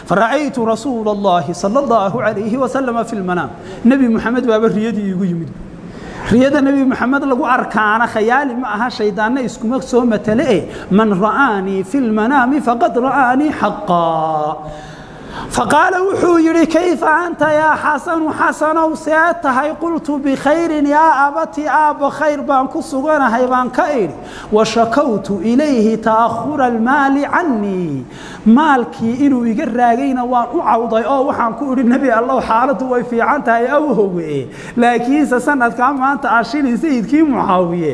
fara'aytu rasuula allahi sala allahu calayhi wasalama fi lmanaam nebi moxamed baaba riyadii iigu yimid riyada nebi moxamed lagu arkaana khayaali ma aha shaydaanna iskuma soo matale e man ra'aanii fi lmanaami faqad ra'aanii xaqaa faqaala wuxuu yidhi kayfa anta yaa xasanu xasanow see tahay qultu bikhayrin yaa abati aabba khayr baan ku suganahay baan ka idhi wa shakawtu ilayhi ta'ahura almaali cannii maalkii inuu iga raagayna waan u cawday oo waxaan ku idhi nebi allow xaaladdu way fiican tahay awhowe laakiinse sanadkaa maanta ashili sayidkii mucaawiye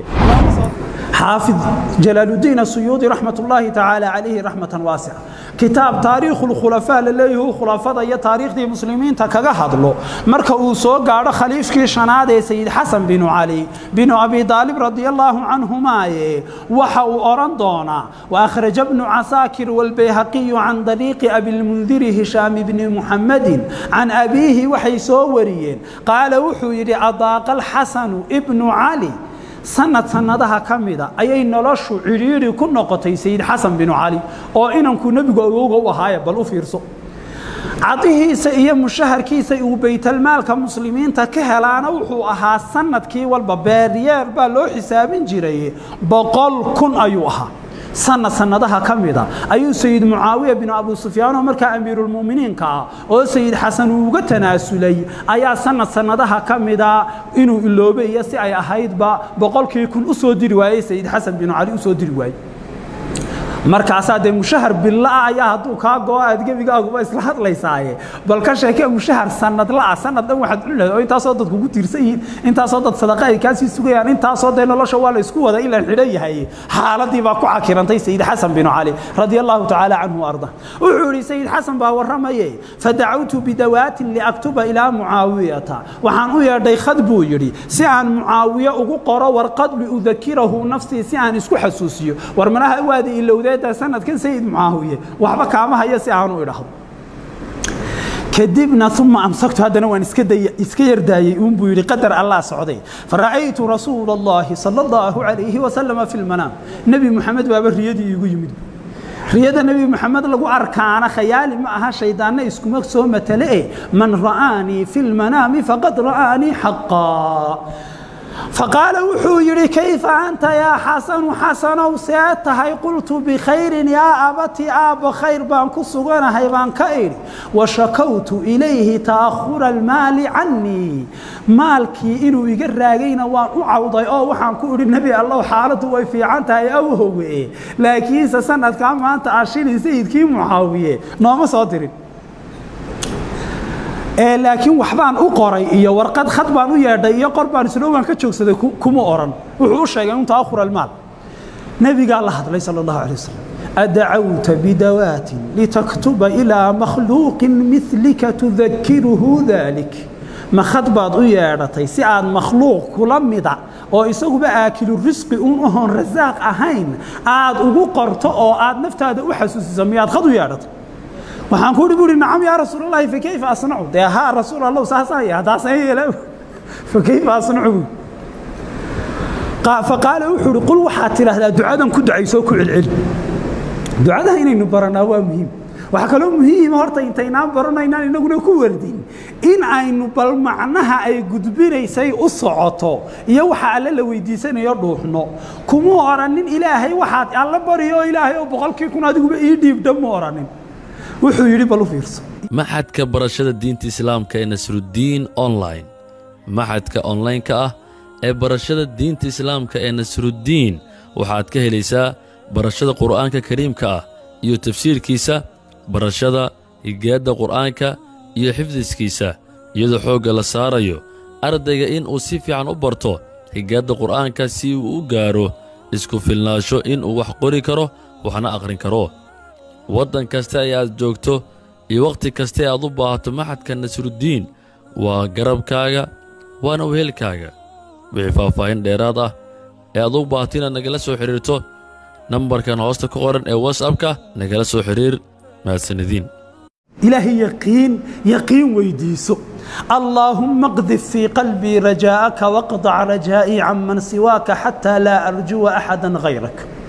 xaafid jalaaludiin asuyuudi raxmat ullaahi tacaala calayhi raxmatan waasica kitaab taariikhu lkhulafaa la leeyahu khulafada iyo taariikhdii muslimiinta kaga hadlo marka uu soo gaadho khaliifkii shanaad ee sayid xasan binu cali binu abi daalib radia allaahu canhumaaye waxa uu odhan doonaa waakhraja bnu casaakir walbayhaqiyu can dariiqi abilmundiri hishaam bni muxammadin can abiihi waxay soo wariyeen qaala wuxuu yidhi adaaqa alxasanu ibnu cali sanad sanadaha ka mida ayay noloshu cidhiidhi ku noqotay sayid xasan binu cali oo inankuu nebigu awowga u ahaaye bal u fiirso cadihiisa iyo mushaharkiisa uu baytalmaalka muslimiinta ka helaana wuxuu ahaa sanadkii walba beeryeer baa loo xisaabin jiray boqol kun ayuu ahaa sanad sanadaha ka mida ayuu sayid mucaawiya binu abu sufyaan oo markaa amiiruulmu'miniinka ah oo sayid xasan uu uga tanaasulay ayaa sanad sanadaha ka mida inuu iloobay iyo si ay ahaydba boqolkii kun u soo diri waayey sayid xasan binu cali u soo diri waayey markaasaa dee mushahar billaah ayaa hadduu kaa go-o aad gebigaaguba isla hadlaysaaye bal ka sheekee mushahar sanadla'a sanad dhan waxaad cuni lahayd oo intaasoo dad kugu tiirsan yihiin intaasoo dad sadaqa ay kaasii sugayaan intaasoo dee nolosha waa la isku wada in la xidhan yahay xaaladii baa ku cakirantay sayid xasan binu cali radia allahu tacaala canhu arda wuxuu yidhi sayid xasan baa warramaye fadacawtu bidawaatin liaktuba ilaa mucaawiyata waxaan u yeedhay khad buu yidhi si aan mucaawiye ugu qoro warqad liudakirahu nafsii si aan isku xasuusiyo war manaha waada ilowdee sanadkan sayid mucaawiye waxba kaama hayo si aanu idhaahdo kadibna uma amsaktu haddana waan iska yardaayey uun buu yidhi qadar allah socday fara'aytu rasuula allahi sala allahu calayhi wasalama fi lmanaam nebi moxamed baaba riyadii iigu yimid riyada nebi moxamed lagu arkaana khayaali ma aha shaydaanna iskuma soo matale e man ra'aanii fi lmanaami faqad ra'aanii xaqaa faqaala wuxuu yidhi kayfa anta yaa xasanu xasanow see tahay qultu bikhayrin yaa abati aabba khayr baan ku suganahay baan ka idhi wa shakawtu ilayhi ta'ahura almaali cannii maalkii inuu iga raagayna waan u cawday oo waxaan ku idhi nebi allow xaaladdu way fiican tahay awhowe laakiinse sanadkaa maanta ashili sayidkii mucaawiye nooma soo dirin laakiin waxbaan u qoray iyo warqad khad baan u yeedhay iyo qor baan islowan ka joogsaday kuma oran wuxuu u sheegay in ta'ahur almaal nebigaa la hadlay sala allahu alay wasalam adacawta bidawaatin litaktuba ilaa makhluuqin milika tudakiruhu dalik ma khad baad u yeedhatay si aad makhluuq kula mida oo isaguba aakilu risqi uun ahoon rasaaq ahayn aad ugu qorto oo aad naftaada u xasuusiso miyaad khad u yeedhatay waxaan ku uhi buuhi nacam yaa rasuulallaahi fakayfa asnacu dee haa rasuul allow saasaan yaha taasaan yeela fakayfa asnacu buui faqaala wuxuu uhi qul waxaad tidhaahdaa ducadan ku ducaysoo ku celceli ducadaha inaynu baranaa waa muhiim waxaa kaloo muhiima horta intaynaan baranaynaan inaguna ku wardin in aynu bal macnaha ay gudbinaysay u socoto iyo waxa alle la weydiisanayo dhuuxno kuma oranin ilaahay waxaad alla bariyo oo ilaahay oo boqolkii kun adiguba ii dhiibdha ma oranin wuxuu yidhi bal u fiirso maxadka barashada diinta islaamka ee nasruddiin online maxadka onlaynka ah ee barashada diinta islaamka ee nasruddiin waxaad ka helaysaa barashada qur'aanka kariimka ah iyo tafsiirkiisa barashada higaadda qur'aanka iyo xifdiskiisa iyadoo xoogga la saarayo ardayga in uu si fiican u barto higaadda qur'aanka si uu u gaadho isku filnaansho inuu wax qori karo waxna akhrin karo waddan kasta ee aad joogto iyo wakhti kasta ee aad u baahato maxadka nasruddiin waa garabkaaga waana wehelkaaga wixii faahfaahin dheeraad ah ee aad u baahato inaad nagala soo xidhiirto nambarkan hoosta ku qoran ee watsapka nagala soo xidhiir mahadsanediin ilaahay yaqiin yaqiin weydiiso allaahumma qdif fii qalbii rajaa'aka waqdac rajaa'ii can man siwaaka xataa laa arjuwa axadan hayrak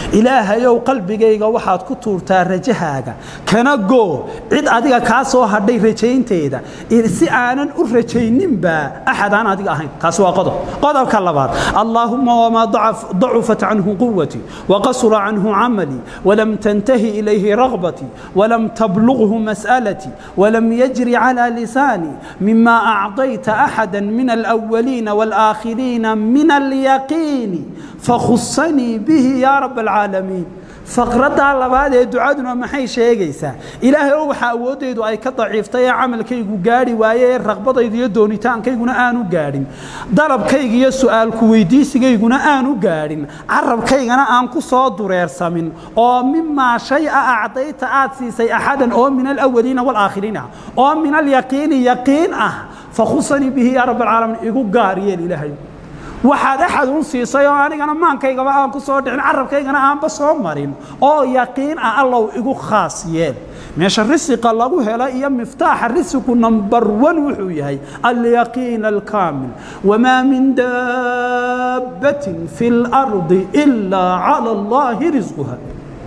ilaahayow qalbigayga waxaad ku tuurtaa rajahaaga kana goo cid adiga kaa soo hadhay rajaynteeda si aanan u rajayninba axad aan adiga ahayn kaasi waa qodob qodobka labaad allaahuma wamaa dacufat canhu quwatii waqasura canhu camalii walam tantahi ilayhi ragbatii walam tablughu mas'alatii walam yajri calى lisaanii mima acطayta axada min alأwaliina wاlآakhiriina min alyaqiini fakhusanii bihi ya rab alcaalamiin faqraddaa labaad ee ducaduna maxay sheegaysaa ilaahay oo waxaa awooddaydu ay ka daciiftay ee camalkaygu gaadhi waaye ee raqbadaydu iyo doonitaankayguna aanu gaadhin dalabkayga iyo su'aalku weydiisigayguna aanu gaadhin carabkaygana aan ku soo dureersamin oo mimaa shay a acdayta aad siisay axadan oo min alawaliina waalaakhiriin ah oo min alyaqiini yaqiin ah fakhusanii bihi yaa rab alcaalamiin igu gaar yeel ilaahay waxaad axad un siisay oo anigana maankaygaba aan ku soo dhicin carabkaygana aanba soo marin oo yaqiin ah allow igu khaas yeel meesha risiqa lagu helo iyo miftaaxa risiku number one wuxuu yahay alyaqiin alkaamil wamaa min daabbatin fi اlardi ilaa cala allahi risquha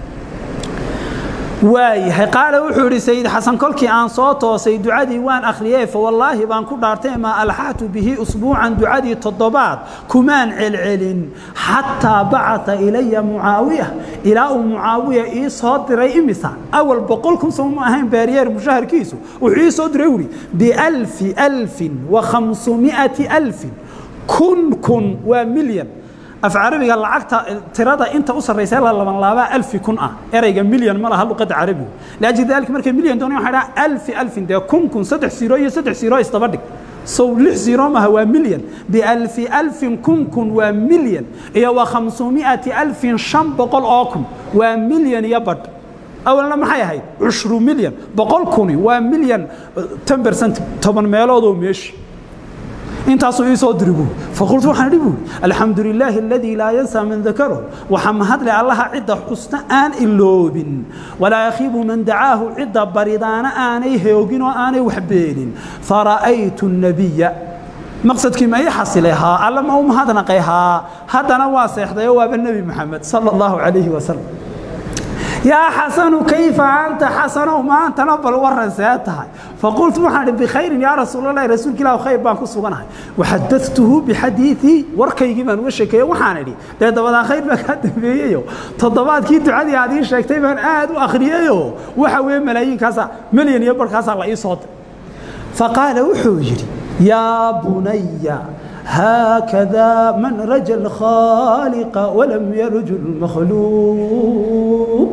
waayahay qaale wuxuu idhi sayid xasan kolkii aan soo toosay ducadii waan akhriyey fa wallaahi baan ku dhaartay maa alxaxtu bihi usbuucan ducadii toddobaad kumaan celcelin xataa bacata ilaya mucaawiya ilaa uu mucaawiya ii soo diray imisa awal boqol kun soo ma ahayn baariyeer mushaharkiisu wuxuu ii soo diray wuri bialfi alfin wa khamsumi'ati alfin kun kun waa milyan af carabiga lacagta tirada inta u sarraysa la laban laabaa alfi kun ah erayga milyan ma laha luqadda carabigu laajli dalika markay milyan doonay waxay dhaha alfi alfin dee kun kun saddex siiro iyo saddex siiro isdaba dhig sow lix siiro maaha waa milyan bialfi alfin kun kun waa milyan iyo wa khamsumi'ati alfin shan boqol oo kun waa milyan iyo badh awalna maxay ahayd cushru milyan boqol kuni waa milyan ten percent toban meeloodoo meeshi intaasuu ii soo diri buuri faqultu waxaan idhi buuri alxamdu lilaahi aladii laa yansaa man dakarahu waxaa mahadle allaha cidda xusna aan iloobin walaa yakhiibu man dacaahu cidda baridaana aanay hoogin oo aanay waxbeenin fara'aytu nabiya maqsadkii ma ii xasilay haa alla ma u mahadnaqay haa haddana waa seexdayo waaba nebi maxamed sala allahu calayhi wasalam yaa xasanu kayfa anta xasanow maantana bal waran see tahay faqultu waxaan idhi bikhayrin yaa rasuulalahi rasuulka ilah khayr baan ku suganahay waxadatuhu bixadiiii warkaygii baan uga sheekeeye waxaan idhi dee dabadaa khayr baa kaa dambeeyeyo toddobaadkii ducadii aad ii sheegtay baan aad u akhriyeyo waxa weeye malaayiinkaasa milyan iyo barhkaasaa la ii soo dir faqaala wuxuu yidhi yaa bunaya هكذا من رجى الخالق ولم يرجو المخلوق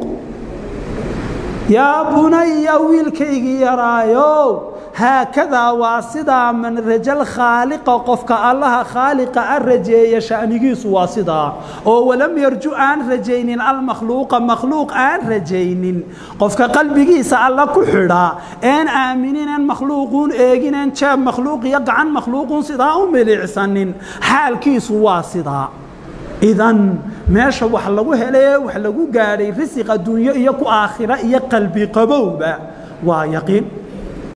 يا بني ويلكيغي يرايو هكذا واسدا من رجل خالق قفك الله خالق الرجي شأنيس واسدا او ولم يرجو ان رجين المخلوق مخلوق ان رجين قفك قلبيس الله كخدا ان امنين ان مخلوقون ايغين ان جاب مخلوق يقعن مخلوق صدا وملعسن حالكيس واسدا idan meesha wax lagu hele wax lagu gaadhay risiq adduunyo iyo ku aakhira iyo qalbi qabowba waa yaqiin